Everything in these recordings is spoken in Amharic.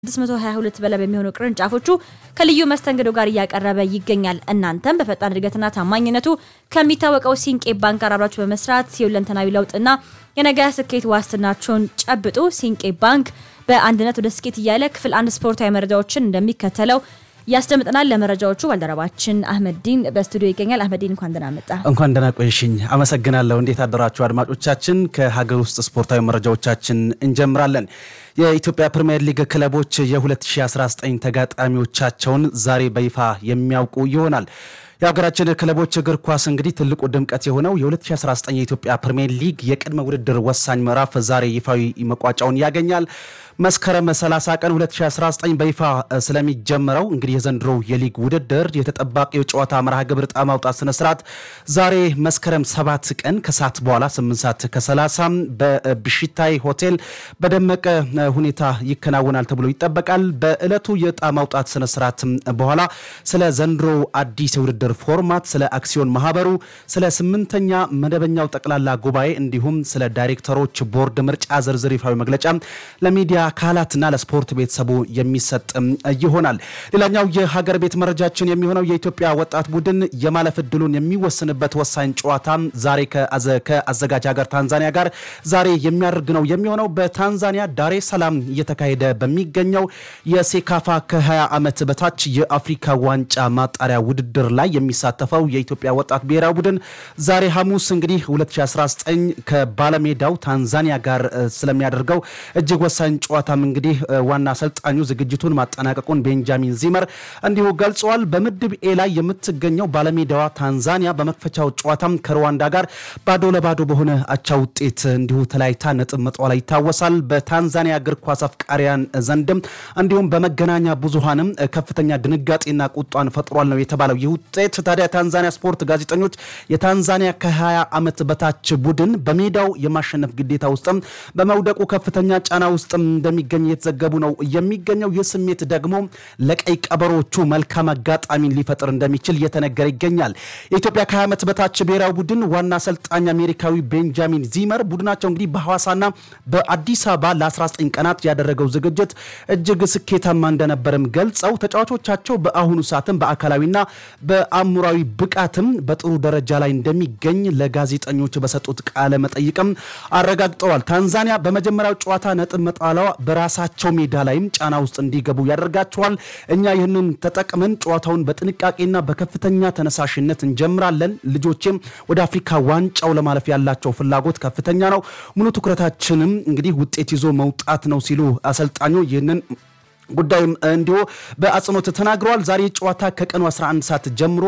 622 በላይ በሚሆኑ ቅርንጫፎቹ ከልዩ መስተንግዶ ጋር እያቀረበ ይገኛል። እናንተም በፈጣን እድገትና ታማኝነቱ ከሚታወቀው ሲንቄ ባንክ ጋር አብራችሁ በመስራት የሁለንተናዊ ለውጥና የነገ ስኬት ዋስትናችሁን ጨብጡ። ሲንቄ ባንክ በአንድነት ወደ ስኬት እያለ ክፍል አንድ ስፖርታዊ መረጃዎችን እንደሚከተለው ያስደምጠናል። ለመረጃዎቹ ባልደረባችን አህመዲን በስቱዲዮ ይገኛል። አህመዲን እንኳን ደህና መጣ። እንኳን ደህና ቆይሽኝ። አመሰግናለሁ። እንዴት አደራችሁ አድማጮቻችን? ከሀገር ውስጥ ስፖርታዊ መረጃዎቻችን እንጀምራለን። የኢትዮጵያ ፕሪምየር ሊግ ክለቦች የ2019 ተጋጣሚዎቻቸውን ዛሬ በይፋ የሚያውቁ ይሆናል። የሀገራችን ክለቦች እግር ኳስ እንግዲህ ትልቁ ድምቀት የሆነው የ2019 የኢትዮጵያ ፕሪምየር ሊግ የቅድመ ውድድር ወሳኝ ምዕራፍ ዛሬ ይፋዊ መቋጫውን ያገኛል። መስከረም 30 ቀን 2019 በይፋ ስለሚጀምረው እንግዲህ የዘንድሮው የሊግ ውድድር የተጠባቂው ጨዋታ መርሃ ግብር ዕጣ ማውጣት ስነስርዓት ዛሬ መስከረም 7 ቀን ከሰዓት በኋላ 8 ሰዓት ከ30 በብሽታይ ሆቴል በደመቀ ሁኔታ ይከናወናል ተብሎ ይጠበቃል። በዕለቱ የዕጣ ማውጣት ስነስርዓት በኋላ ስለ ዘንድሮ አዲስ የውድድር ፎርማት፣ ስለ አክሲዮን ማህበሩ፣ ስለ ስምንተኛ መደበኛው ጠቅላላ ጉባኤ እንዲሁም ስለ ዳይሬክተሮች ቦርድ ምርጫ ዝርዝር ይፋዊ መግለጫ ለሚዲያ አካላትና ለስፖርት ቤተሰቡ የሚሰጥ ይሆናል። ሌላኛው የሀገር ቤት መረጃችን የሚሆነው የኢትዮጵያ ወጣት ቡድን የማለፍ እድሉን የሚወስንበት ወሳኝ ጨዋታ ዛሬ ከአዘጋጅ ሀገር ታንዛኒያ ጋር ዛሬ የሚያደርግ ነው የሚሆነው በታንዛኒያ ዳሬ ሰላም እየተካሄደ በሚገኘው የሴካፋ ከ20 ዓመት በታች የአፍሪካ ዋንጫ ማጣሪያ ውድድር ላይ የሚሳተፈው የኢትዮጵያ ወጣት ብሔራዊ ቡድን ዛሬ ሐሙስ እንግዲህ 2019 ከባለሜዳው ታንዛኒያ ጋር ስለሚያደርገው እጅግ ወሳኝ ጨዋታም እንግዲህ ዋና አሰልጣኙ ዝግጅቱን ማጠናቀቁን ቤንጃሚን ዚመር እንዲሁ ገልጸዋል። በምድብ ኤ ላይ የምትገኘው ባለሜዳዋ ታንዛኒያ በመክፈቻው ጨዋታም ከሩዋንዳ ጋር ባዶ ለባዶ በሆነ አቻ ውጤት እንዲሁ ተለያይታ ነጥብ መጣሏ ይታወሳል። በታንዛኒያ እግር ኳስ አፍቃሪያን ዘንድም እንዲሁም በመገናኛ ብዙሃንም ከፍተኛ ድንጋጤና ቁጣን ፈጥሯል ነው የተባለው ይህ ውጤት። ታዲያ ታንዛኒያ ስፖርት ጋዜጠኞች የታንዛኒያ ከ20 ዓመት በታች ቡድን በሜዳው የማሸነፍ ግዴታ ውስጥም በመውደቁ ከፍተኛ ጫና ውስጥም እንደሚገኝ የተዘገቡ ነው የሚገኘው። ይህ ስሜት ደግሞ ለቀይ ቀበሮቹ መልካም አጋጣሚን ሊፈጥር እንደሚችል እየተነገረ ይገኛል። የኢትዮጵያ ከ20 ዓመት በታች ብሔራዊ ቡድን ዋና አሰልጣኝ አሜሪካዊ ቤንጃሚን ዚመር ቡድናቸው እንግዲህ በሐዋሳና በአዲስ አበባ ለ19 ቀናት ያደረገው ዝግጅት እጅግ ስኬታማ እንደነበርም ገልጸው ተጫዋቾቻቸው በአሁኑ ሰዓትም በአካላዊና በአእምሯዊ ብቃትም በጥሩ ደረጃ ላይ እንደሚገኝ ለጋዜጠኞች በሰጡት ቃለ መጠይቅም አረጋግጠዋል። ታንዛኒያ በመጀመሪያው ጨዋታ ነጥብ መጣሏ በራሳቸው ሜዳ ላይም ጫና ውስጥ እንዲገቡ ያደርጋቸዋል። እኛ ይህንን ተጠቅመን ጨዋታውን በጥንቃቄና በከፍተኛ ተነሳሽነት እንጀምራለን። ልጆቼም ወደ አፍሪካ ዋንጫው ለማለፍ ያላቸው ፍላጎት ከፍተኛ ነው። ሙሉ ትኩረታችንም እንግዲህ ውጤት ይዞ መውጣት ነው ሲሉ አሰልጣኙ ይህንን ጉዳይም እንዲሁ በአጽንኦት ተናግረዋል። ዛሬ ጨዋታ ከቀኑ 11 ሰዓት ጀምሮ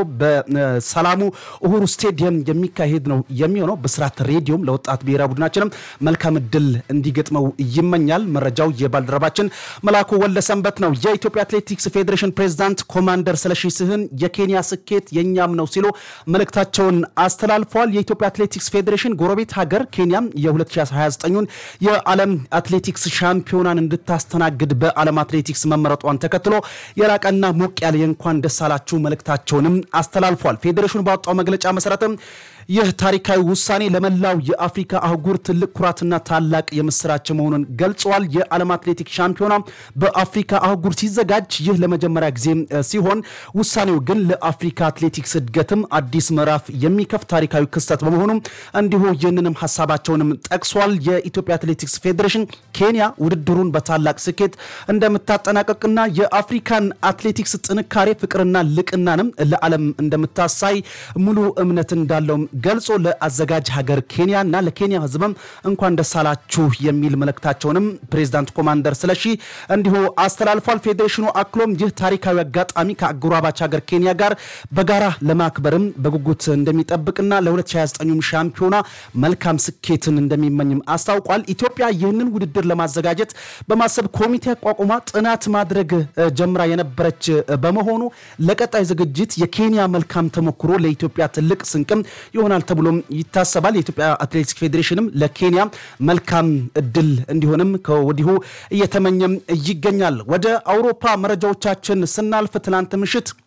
በሰላሙ እሁሩ ስቴዲየም የሚካሄድ ነው የሚሆነው። ብስራት ሬዲዮም ለወጣት ብሔራዊ ቡድናችንም መልካም እድል እንዲገጥመው ይመኛል። መረጃው የባልደረባችን መላኩ ወለሰንበት ነው። የኢትዮጵያ አትሌቲክስ ፌዴሬሽን ፕሬዝዳንት ኮማንደር ስለሺ ስህን የኬንያ ስኬት የእኛም ነው ሲሉ መልእክታቸውን አስተላልፈዋል። የኢትዮጵያ አትሌቲክስ ፌዴሬሽን ጎረቤት ሀገር ኬንያም የ2029ን የዓለም አትሌቲክስ ሻምፒዮናን እንድታስተናግድ በዓለም አትሌቲክስ መመረጧን ተከትሎ የላቀና ሞቅ ያለ የእንኳን ደስ አላችሁ መልእክታቸውንም አስተላልፏል። ፌዴሬሽኑ ባወጣው መግለጫ መሰረትም ይህ ታሪካዊ ውሳኔ ለመላው የአፍሪካ አህጉር ትልቅ ኩራትና ታላቅ የምስራች መሆኑን ገልጸዋል። የዓለም አትሌቲክስ ሻምፒዮና በአፍሪካ አህጉር ሲዘጋጅ ይህ ለመጀመሪያ ጊዜ ሲሆን ውሳኔው ግን ለአፍሪካ አትሌቲክስ እድገትም አዲስ ምዕራፍ የሚከፍት ታሪካዊ ክስተት በመሆኑ እንዲሁ ይህንንም ሀሳባቸውንም ጠቅሷል። የኢትዮጵያ አትሌቲክስ ፌዴሬሽን ኬንያ ውድድሩን በታላቅ ስኬት እንደምታጠናቀቅና የአፍሪካን አትሌቲክስ ጥንካሬ ፍቅርና ልቅናንም ለዓለም እንደምታሳይ ሙሉ እምነት እንዳለውም ገልጾ ለአዘጋጅ ሀገር ኬንያ እና ለኬንያ ሕዝብም እንኳን ደስ አላችሁ የሚል መልእክታቸውንም ፕሬዚዳንት ኮማንደር ስለሺ እንዲሁ አስተላልፏል። ፌዴሬሽኑ አክሎም ይህ ታሪካዊ አጋጣሚ ከአጎራባች ሀገር ኬንያ ጋር በጋራ ለማክበርም በጉጉት እንደሚጠብቅና ለ2029 ሻምፒዮና መልካም ስኬትን እንደሚመኝም አስታውቋል። ኢትዮጵያ ይህንን ውድድር ለማዘጋጀት በማሰብ ኮሚቴ አቋቁማ ጥናት ማድረግ ጀምራ የነበረች በመሆኑ ለቀጣይ ዝግጅት የኬንያ መልካም ተሞክሮ ለኢትዮጵያ ትልቅ ስንቅም ይሆናል ተብሎም ይታሰባል። የኢትዮጵያ አትሌቲክስ ፌዴሬሽንም ለኬንያ መልካም እድል እንዲሆንም ከወዲሁ እየተመኘም ይገኛል። ወደ አውሮፓ መረጃዎቻችን ስናልፍ ትላንት ምሽት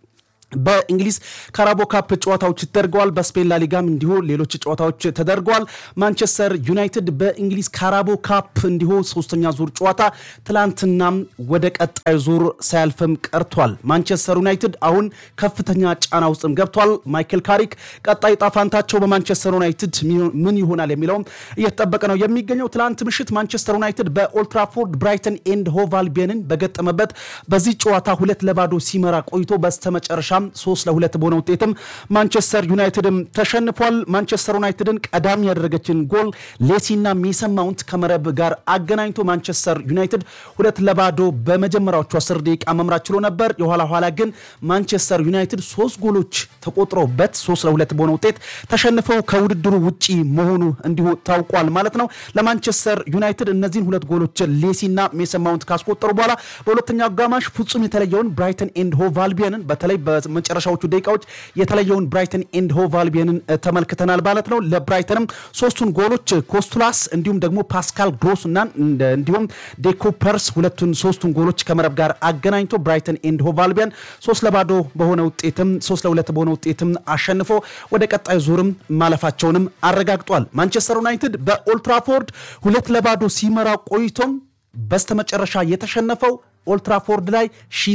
በእንግሊዝ ካራቦ ካፕ ጨዋታዎች ተደርገዋል። በስፔን ላሊጋም እንዲሁ ሌሎች ጨዋታዎች ተደርገዋል። ማንቸስተር ዩናይትድ በእንግሊዝ ካራቦ ካፕ እንዲሁ ሶስተኛ ዙር ጨዋታ ትላንትናም ወደ ቀጣይ ዙር ሳያልፍም ቀርቷል። ማንቸስተር ዩናይትድ አሁን ከፍተኛ ጫና ውስጥም ገብቷል። ማይክል ካሪክ ቀጣይ ጣፋንታቸው በማንቸስተር ዩናይትድ ምን ይሆናል የሚለውም እየተጠበቀ ነው የሚገኘው። ትላንት ምሽት ማንቸስተር ዩናይትድ በኦልትራፎርድ ብራይተን ኤንድ ሆቭ አልቢዮንን በገጠመበት በዚህ ጨዋታ ሁለት ለባዶ ሲመራ ቆይቶ በስተመጨረሻ ሶስት ለሁለት በሆነ ውጤትም ማንቸስተር ዩናይትድም ተሸንፏል። ማንቸስተር ዩናይትድን ቀዳሚ ያደረገችን ጎል ሌሲና ሜሰን ማውንት ከመረብ ጋር አገናኝቶ ማንቸስተር ዩናይትድ ሁለት ለባዶ በመጀመሪያዎቹ አስር ደቂቃ መምራት ችሎ ነበር። የኋላ ኋላ ግን ማንቸስተር ዩናይትድ ሶስት ጎሎች ተቆጥረውበት ሶስት ለሁለት በሆነ ውጤት ተሸንፈው ከውድድሩ ውጪ መሆኑ እንዲሁ ታውቋል ማለት ነው። ለማንቸስተር ዩናይትድ እነዚህን ሁለት ጎሎች ሌሲና ሜሰን ማውንት ካስቆጠሩ በኋላ በሁለተኛው አጋማሽ ፍጹም የተለየውን ብራይተን ኤንድ ሆቭ አልቢዮንን በተለይ መጨረሻዎቹ ደቂቃዎች የተለየውን ብራይተን ኤንድ ሆቭ አልቢዮንን ተመልክተናል ማለት ነው። ለብራይተንም ሶስቱን ጎሎች ኮስቱላስ እንዲሁም ደግሞ ፓስካል ግሮስ እና እንዲሁም ዴኮፐርስ ሁለቱን ሶስቱን ጎሎች ከመረብ ጋር አገናኝቶ ብራይተን ኤንድ ሆቭ አልቢዮን ሶስት ለባዶ በሆነ ውጤትም ሶስት ለሁለት በሆነ ውጤትም አሸንፎ ወደ ቀጣይ ዙርም ማለፋቸውንም አረጋግጧል። ማንቸስተር ዩናይትድ በኦልትራፎርድ ሁለት ለባዶ ሲመራ ቆይቶም በስተመጨረሻ የተሸነፈው ኦልትራፎርድ ላይ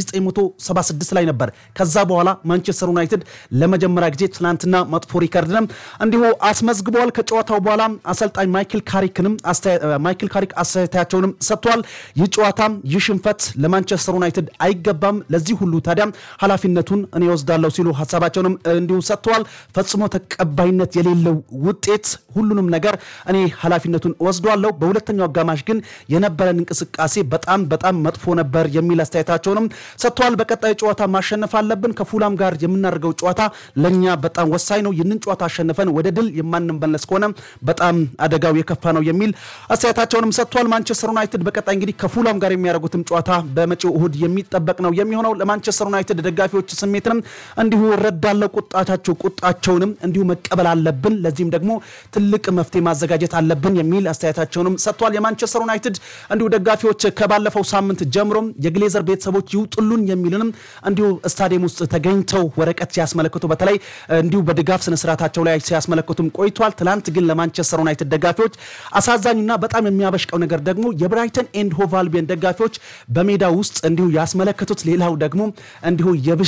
1976 ላይ ነበር። ከዛ በኋላ ማንቸስተር ዩናይትድ ለመጀመሪያ ጊዜ ትናንትና መጥፎ ሪከርድንም እንዲሁ አስመዝግበዋል። ከጨዋታው በኋላ አሰልጣኝ ማይክል ካሪክንም ማይክል ካሪክ አስተያየታቸውንም ሰጥተዋል። ይህ ጨዋታ ይህ ሽንፈት ለማንቸስተር ዩናይትድ አይገባም፣ ለዚህ ሁሉ ታዲያም ኃላፊነቱን እኔ ወስዳለሁ ሲሉ ሀሳባቸውንም እንዲሁ ሰጥተዋል። ፈጽሞ ተቀባይነት የሌለው ውጤት፣ ሁሉንም ነገር እኔ ኃላፊነቱን ወስዷለሁ። በሁለተኛው አጋማሽ ግን የነበረን እንቅስቃሴ በጣም በጣም መጥፎ ነበር የሚል አስተያየታቸውንም ሰጥተዋል። በቀጣይ ጨዋታ ማሸነፍ አለብን። ከፉላም ጋር የምናደርገው ጨዋታ ለእኛ በጣም ወሳኝ ነው። ይህንን ጨዋታ አሸንፈን ወደ ድል የማንመለስ ከሆነ በጣም አደጋው የከፋ ነው የሚል አስተያየታቸውንም ሰጥተዋል። ማንቸስተር ዩናይትድ በቀጣይ እንግዲህ ከፉላም ጋር የሚያደርጉትም ጨዋታ በመጪው እሁድ የሚጠበቅ ነው የሚሆነው። ለማንቸስተር ዩናይትድ ደጋፊዎች ስሜትንም እንዲሁ እረዳለሁ። ቁጣቻቸው ቁጣቸውንም እንዲሁ መቀበል አለብን። ለዚህም ደግሞ ትልቅ መፍትሄ ማዘጋጀት አለብን የሚል አስተያየታቸውንም ሰጥተዋል። የማንቸስተር ዩናይትድ እንዲሁ ደጋፊዎች ከባለፈው ሳምንት ጀምሮም የግሌዘር ቤተሰቦች ይውጡሉን የሚልንም እንዲሁ ስታዲየም ውስጥ ተገኝተው ወረቀት ሲያስመለክቱ በተለይ እንዲሁ በድጋፍ ስነስርዓታቸው ላይ ሲያስመለክቱም ቆይቷል። ትላንት ግን ለማንቸስተር ዩናይትድ ደጋፊዎች አሳዛኙና በጣም የሚያበሽቀው ነገር ደግሞ የብራይተን ኤንድ ሆቭ አልቢዮን ደጋፊዎች በሜዳ ውስጥ እንዲሁ ያስመለከቱት ሌላው ደግሞ እንዲሁ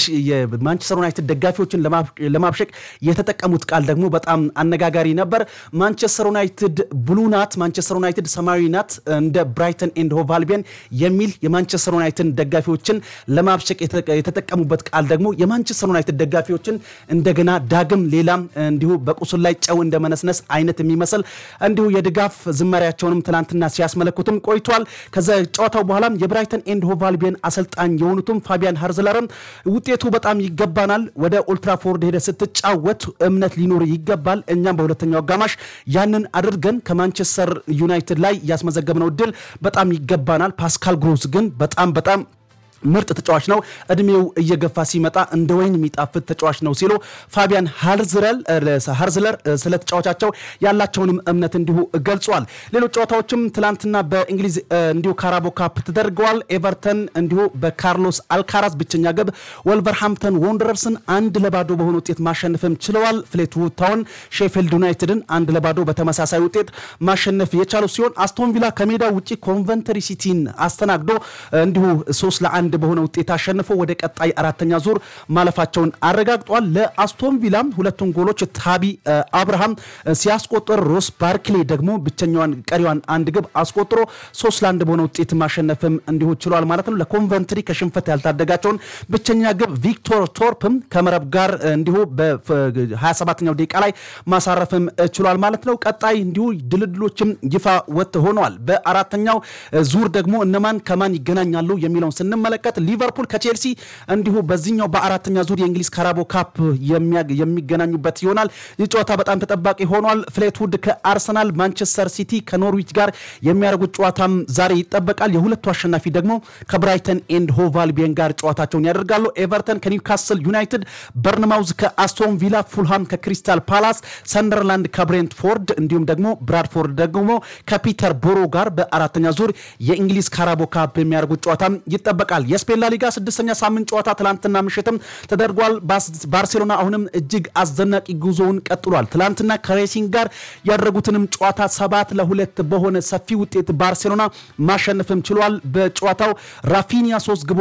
የማንቸስተር ዩናይትድ ደጋፊዎችን ለማብሸቅ የተጠቀሙት ቃል ደግሞ በጣም አነጋጋሪ ነበር። ማንቸስተር ዩናይትድ ብሉ ናት፣ ማንቸስተር ዩናይትድ ሰማያዊ ናት እንደ ብራይተን ኤንድ ሆቭ አልቢዮን የሚል የማንቸስተር ዩናይትድ ደጋፊዎችን ለማብሸቅ የተጠቀሙበት ቃል ደግሞ የማንቸስተር ዩናይትድ ደጋፊዎችን እንደገና ዳግም ሌላም እንዲሁ በቁስል ላይ ጨው እንደመነስነስ አይነት የሚመስል እንዲሁ የድጋፍ ዝማሪያቸውንም ትናንትና ሲያስመለክቱም ቆይቷል። ከዛ ጨዋታው በኋላም የብራይተን ኤንድ ሆቭ አልቢዮን አሰልጣኝ የሆኑትም ፋቢያን ሃርዝለርም ውጤቱ በጣም ይገባናል፣ ወደ ኦልትራፎርድ ሄደ ስትጫወት እምነት ሊኖር ይገባል። እኛም በሁለተኛው አጋማሽ ያንን አድርገን ከማንቸስተር ዩናይትድ ላይ ያስመዘገብነው ድል በጣም ይገባናል። ፓስካል ግሮስ ግን በጣም በጣም ምርጥ ተጫዋች ነው። እድሜው እየገፋ ሲመጣ እንደ ወይን የሚጣፍጥ ተጫዋች ነው ሲሉ ፋቢያን ሃርዝለር ስለ ተጫዋቻቸው ያላቸውንም እምነት እንዲሁ ገልጿል። ሌሎች ጨዋታዎችም ትላንትና በእንግሊዝ እንዲሁ ካራቦ ካፕ ተደርገዋል። ኤቨርተን እንዲሁ በካርሎስ አልካራዝ ብቸኛ ግብ ወልቨርሃምፕተን ወንደረርስን አንድ ለባዶ በሆነ ውጤት ማሸነፍም ችለዋል። ፍሌትውድ ታውን ሼፊልድ ዩናይትድን አንድ ለባዶ በተመሳሳይ ውጤት ማሸነፍ የቻሉ ሲሆን አስቶን ቪላ ከሜዳ ውጭ ኮንቨንተሪ ሲቲን አስተናግዶ እንዲሁ ሶስት ለአንድ በሆነ ውጤት አሸንፎ ወደ ቀጣይ አራተኛ ዙር ማለፋቸውን አረጋግጧል። ለአስቶን ቪላም ሁለቱን ጎሎች ታቢ አብርሃም ሲያስቆጥር ሮስ ባርክሌ ደግሞ ብቸኛዋን ቀሪዋን አንድ ግብ አስቆጥሮ ሶስት ለአንድ በሆነ ውጤት ማሸነፍም እንዲሁ ችሏል ማለት ነው። ለኮንቨንትሪ ከሽንፈት ያልታደጋቸውን ብቸኛ ግብ ቪክቶር ቶርፕም ከመረብ ጋር እንዲሁ በ27ኛው ደቂቃ ላይ ማሳረፍም ችሏል ማለት ነው። ቀጣይ እንዲሁ ድልድሎችም ይፋ ወጥ ሆነዋል። በአራተኛው ዙር ደግሞ እነማን ከማን ይገናኛሉ የሚለውን ስንመለከት ሊቨርፑል ከቼልሲ እንዲሁ በዚህኛው በአራተኛ ዙር የእንግሊዝ ካራቦ ካፕ የሚገናኙበት ይሆናል። ይህ ጨዋታ በጣም ተጠባቂ ሆኗል። ፍሌትውድ ከአርሰናል፣ ማንቸስተር ሲቲ ከኖርዊች ጋር የሚያደርጉት ጨዋታም ዛሬ ይጠበቃል። የሁለቱ አሸናፊ ደግሞ ከብራይተን ኤንድ ሆቭ አልቢዮን ጋር ጨዋታቸውን ያደርጋሉ። ኤቨርተን ከኒውካስል ዩናይትድ፣ በርንማውዝ ከአስቶን ቪላ፣ ፉልሃም ከክሪስታል ፓላስ፣ ሰንደርላንድ ከብሬንትፎርድ እንዲሁም ደግሞ ብራድፎርድ ደግሞ ከፒተር ቦሮ ጋር በአራተኛ ዙር የእንግሊዝ ካራቦ ካፕ የሚያደርጉት ጨዋታም ይጠበቃል። ይጠበቃል። የስፔን ላሊጋ ስድስተኛ ሳምንት ጨዋታ ትላንትና ምሽትም ተደርጓል። ባርሴሎና አሁንም እጅግ አስደናቂ ጉዞውን ቀጥሏል። ትላንትና ከሬሲንግ ጋር ያደረጉትንም ጨዋታ ሰባት ለሁለት በሆነ ሰፊ ውጤት ባርሴሎና ማሸነፍም ችሏል። በጨዋታው ራፊኒያ ሶስት ግቦ